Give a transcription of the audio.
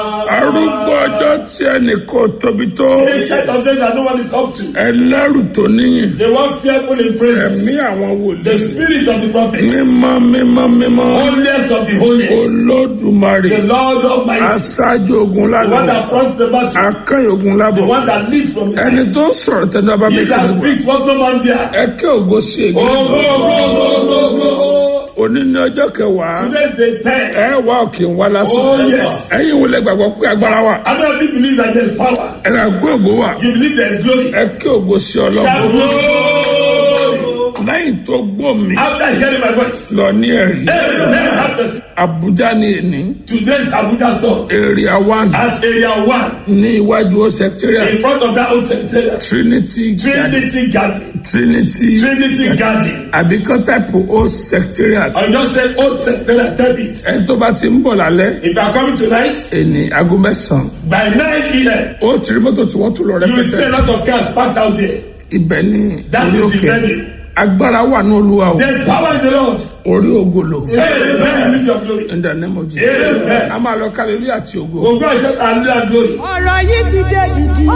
arúgbó ọjọ́ tí ẹnì kò tóbi tó Ancient of days that no one is up to. ẹlẹ́rù tó níyìn The one fearful in praises. ẹ̀mí àwọn The wòlíì spirit of the prophet. mímọ́ mímọ́ mímọ́ Holiest of the holiest. olódùmarè The Lord Almighty. aṣáájú ogun The one lábọ̀ that fronts the battle. akẹ́yìn ogun The lábọ̀ one that leads from the ẹni side. tó ń sọ̀rọ̀ tẹ́lẹ̀ bá mi He kí that ni wà speaks what no man dare. ẹ kí ògo sí ègbé Oh, go, go, go, go, go. òní ní ọjọ́ kẹwàá Today is day 10. ẹ wá òkè ń wá lásán Oh, yes. ẹ̀yin wo lẹ gbàgbọ́ pé agbára wà How many of you believe that there is power? ẹ rà gbé ògo wà You believe there is glory. ẹ kí ògo sí Shout ọlọ́run glory. lẹ́yìn tó gbọ́ mi After hearing my voice. lọ ní ẹ̀rí Amen. After Abuja ní èní today's Abuja store. area one At area 1. ní iwájú ó secretariat In front of that old secretariat. Trinity Garden Trinity Garden. Trinity Trinity Garden. àbí kan type ó secretariat I just said old secretariat. Tell it. ẹni tó bá ti ń bọ̀ lálẹ́ If you are coming tonight, èní aago mẹ́sàn-án by 9 p.m., ó ti rí mọ́tò tí wọ́n tún lọ you will see a rẹpẹtẹ lot of cars parked out there. ibẹ̀ ní That orí is the òkè venue. agbára wà ní olúwa o There's power in the Lord. orí ògolo Amen. With your glory. in the name of Jesus Amen. a máa lọ kálẹ̀ àti ògo. Ògo àṣẹ àlúyà glory. ọ̀rọ̀ yìí ti dé dìdì.